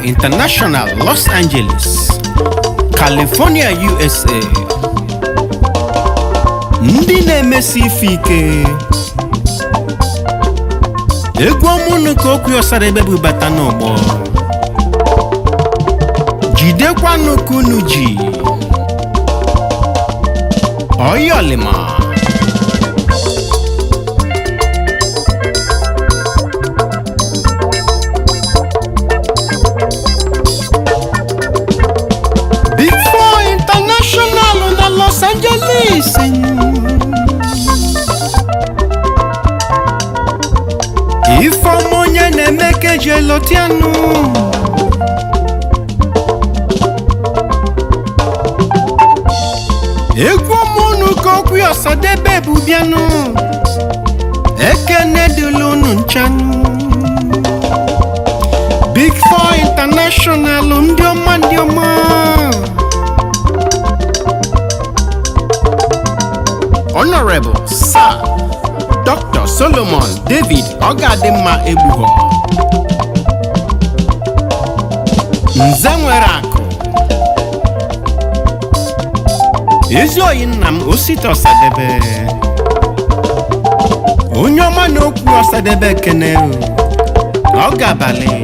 International Los Angeles California USA ndị na-emesi ife ike egwu ọmụnụ ka okwu ọsadebe bubata n'ọgbọ jidekwanụ ka unu ji ọyọlima Big Four International na Los Angeles ifeọma onye na-eme ka eji elotianụ egwu ọmụnụ ka okwu ọsadebe bụ bịanụ ekene dịla unu nchanụ Big Four International ndị ọma ndị ọma Honorable Sir Dr. Solomon David Ọgadịmma Egbugho Nze nwere akụ ezi oyi nna m Osita Ọsadebe onye ọma na okwu Ọsadebe ekene ọ ga-abalị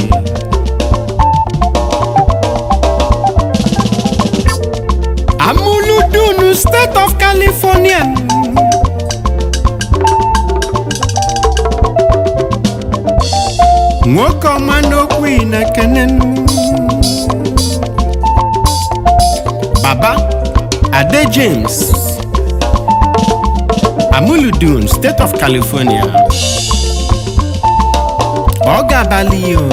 Amuludunu State of California nwoke ọma n'okwu ị na-ekene Baba Ade James Amuludun State of California ọ ga-abalị o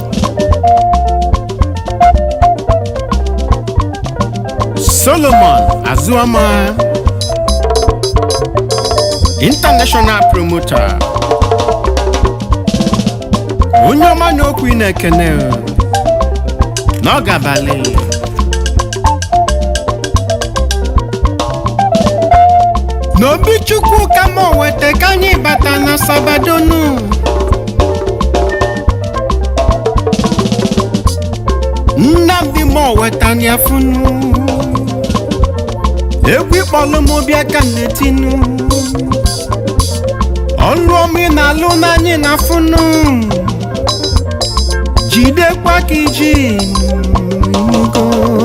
Solomon Azuama International Promoter onye ọma na okwu ị na-ekene o, na ọ ga-abalị n'obi chukwu ka m weta ka anyị bata na sabadonu nnamdị m weta ya funu egwu ịkpọlụ m bịa ka m na-etinu ọlụ ọma ị na-alụ n'anyị na funu jidekwa ka iji nugo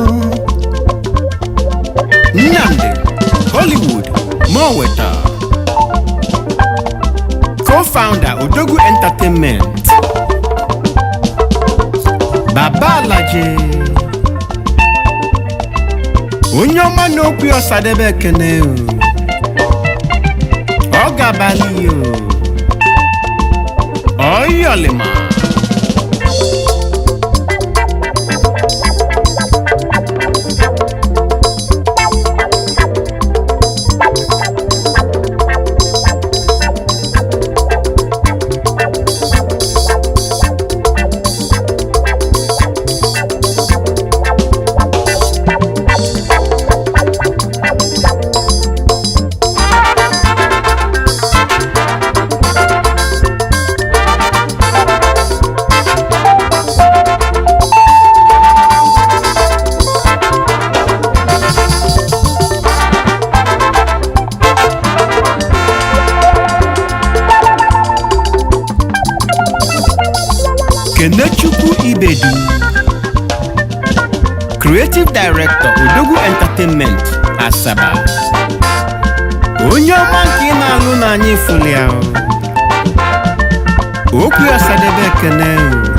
nnamdị hollywood moweta co-founder odogwu entertainment baba alaje onye ọma na okwu ọsadebe ekene o ọ ga-abalị o ọyọlima kenechukwu ibedu creative director odogwu entertainment asaba onye ọma nke ị na-alụ n'anya ifulia okwu ya sadebe ekene o.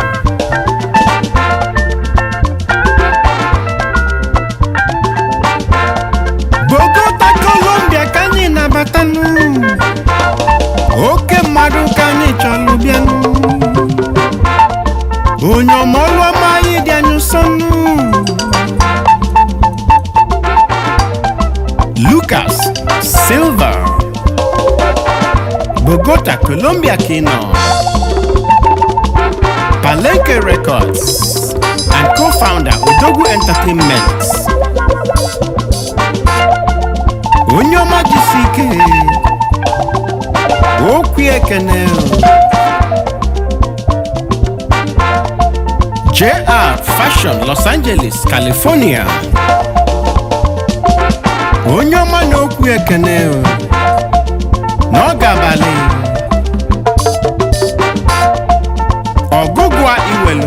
bogota colombia ka anyị nabatanụ oke mmadụ ka anyị chọrọ bịanụ onye ọmọlụ ọma anyị dị anyị nsọnụ lucas silva bogota colombia ka ị nọ palenque records and co-founder odogwu entertainment onye ọma jisi ike okwu ekene JR Fashion Los Angeles, California. Onye ọma na-okwu ekene o, n'oge abalị ọgụgụ iwelu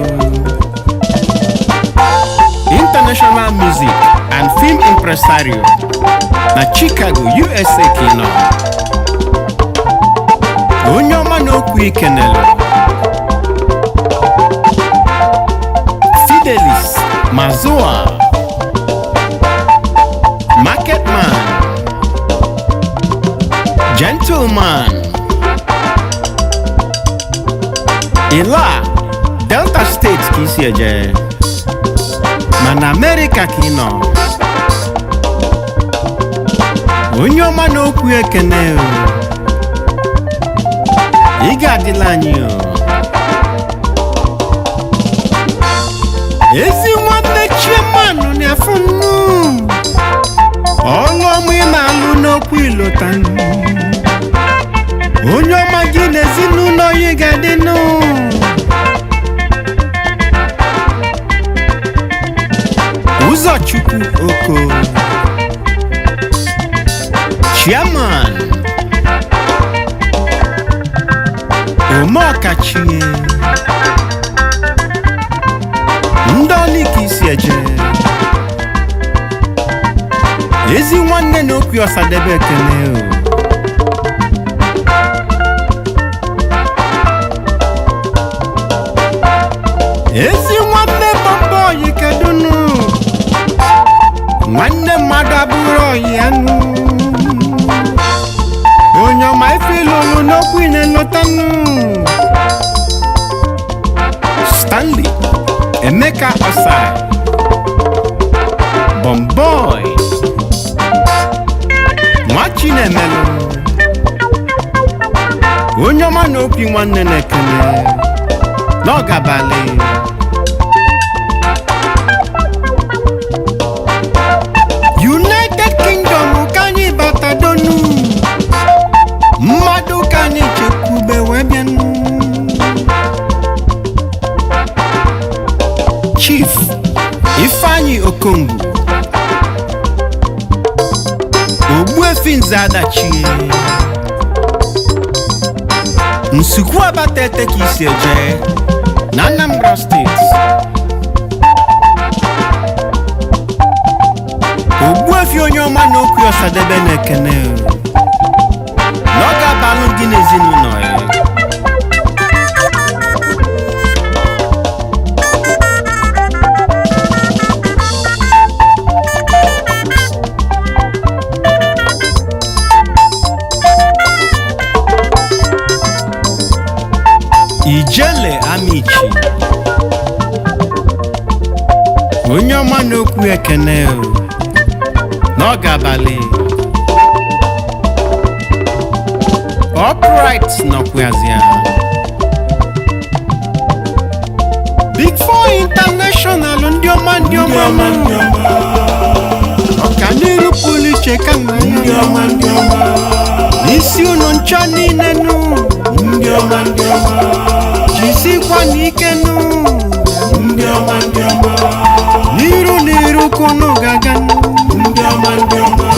international music and film impresario na Chicago, USA ka ị nọ. Onye ọma na-okwu ikenelu Fidelis Mazua Marketman Gentleman Ila Delta State ka isi eje mana Amerịka ka ị nọ onye ọma na-okwu ekene o ị ga-adịla anyị o ezi nwanne chiemanụ na-afụ nnu ọlụ ọma ị na-alụ n'okwu ilota onye ọma gị na ezinụlọ ya ga-adị nụ ụzọchukwu oko chairman omeọkachie ndị ọlịka isi eje ezi nwanne na okwu ọsadebe ekene o ezi nwanne bọmbọ oyi kedunu nwanne mmadụ abụrụ oyi anụ onye ọma ife ịlụlụ n'okwu ị na-elotanụ stanley emeka osai bọmbọị nwa chinemelụ onye ọma na opi nwanne na-ekele n'ọgabalị united kingdom ka anyị batadonu mmadụ ka anyị chekwube wee bịanụ chief ifeanyi okongwu ogbuefi nze adachie nsukwu abata ete ka isi eje na anambra steeti ogbuefi onye ọma na okwu ọsadebe na ekene na ọ ga-abalụ gị n'ezinụlọ ya ijele amichi onye ọma na-okwu ekene o n'oge abalị upright nọkwazịa big four international ndị ọma ndị ọma ọka n'iru pụrụ iche ka nna ya n'isi ụlọ ncha niile nụ ndị ọma ndị ọma jisikwa n'ike nụ ndị ọma ndị ọma n'iru n'iru kunu gaga nụ ndị ọma ndị ọma